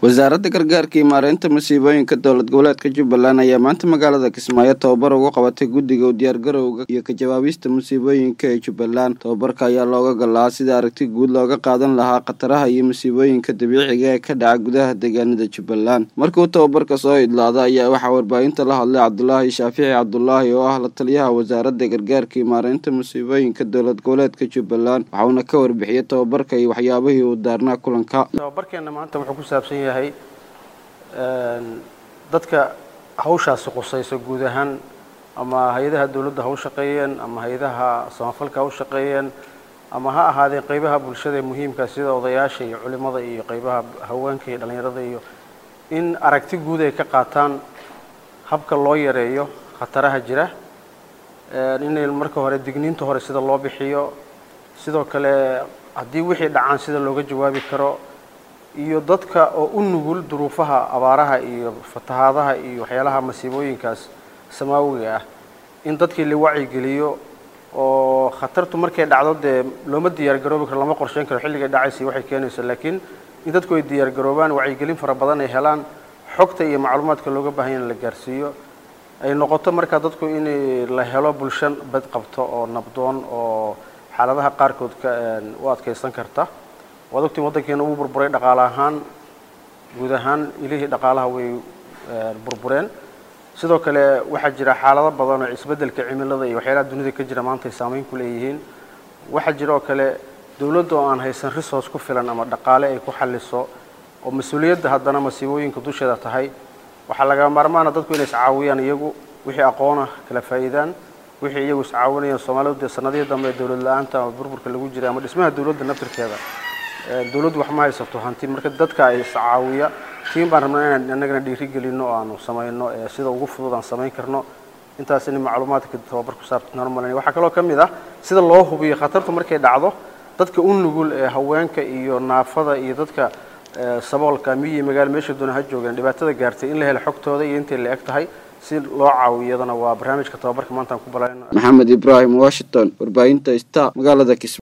wasaaradda gargaarka iyo maareynta masiibooyinka dowlad goboleedka jubbaland ayaa maanta magaalada kismaayo tababar ugu qabatay guddiga u diyaargarowga iyo ka jawaabista masiibooyinka ee jubbaland tababarka ayaa looga golahaa sida aragti guud looga qaadan lahaa khataraha iyo masiibooyinka dabiiciga ee ka dhaca gudaha deegaanada jubbaland markuu tababarka soo idlaada ayaa waxaa warbaahinta la hadlay cabdulaahi shaafici cabdulaahi oo ah la taliyaha wasaaradda gargaarka iyo maareynta masiibooyinka dowlad goboleedka jubbaland waxauna ka warbixiyey tababarka iyo waxyaabihii uu daarnaa kulanka tababarkeenna maanta wuxuu ku saabsan yahay dadka hawshaasi qusayso guud ahaan ama hay-adaha dowladda ha u shaqeeyeen ama hay-adaha samafalka ha u shaqeeyeen ama ha ahaadeen qeybaha bulshada ee muhiimka sida odayaasha iyo culimada iyo qeybaha haweenka iyo dhallinyarada iyo in aragti guud ay ka qaataan habka loo yareeyo khataraha jira inay marka hore digniinta hore sida loo bixiyo sidoo kale haddii wixii dhacaan sida looga jawaabi karo iyo dadka oo u nugul duruufaha abaaraha iyo fatahaadaha iyo waxyaalaha masiibooyinkaas samaawiga ah in dadkii la wacyigeliyo oo khatartu markay dhacdo dee looma diyaargaroobi karo lama qorsheyn karo xilligay dhacaysa waxay keenayso laakiin in dadku ay diyaargaroobaan wacyigelin fara badan ay helaan xogta iyo macluumaadka looga baahan yahay in la gaarsiiyo ay noqoto markaa dadku in la helo bulsho bad qabto oo nabdoon oo xaaladaha qaarkood ka u adkaysan karta waad ogtiin waddankeena uu burburay dhaqaale ahaan guud ahaan ilihii dhaqaalaha way burbureen sidoo kale waxaa jira xaalado badan oo isbeddelka cimilada iyo waxyaalaha dunida ka jira maanta ay saameyn ku leeyihiin waxaa jira oo kale dowladda oo aan haysan resource ku filan ama dhaqaale ay ku xalliso oo mas-uuliyadda haddana masiibooyinka dusheeda tahay waxaa laga maarmaana dadku inay iscaawiyaan iyagu wixii aqoona kala faa'iidaan wixii iyagu iscaawinayaan soomaalidu dee sanadihii dambe ee dowlad la-aanta ama burburka lagu jiray ama dhismaha dowladda naftirkeeda dowladdu wax ma haysato hanti marka dadka ay iscaawiya tiin baan rabnaa inaan annagana dhiirigelino oo aanu samayno sida ugu fudud aan samayn karno intaas in macluumaadka tababar ku saabsan normal waxaa kaloo ka mid ah sida loo hubiyo khatartu markay dhacdo dadka u nugul ee haweenka iyo naafada iyo dadka saboolka miyi magaalo meesha doona ha joogeen dhibaatada gaartay in la helo xogtooda iyo intay la eg tahay si loo caawiyo iyadana waa barnaamijka tababarka maanta aan ku balayno maxamed ibraahim washington warbaahinta star magaalada kismaayo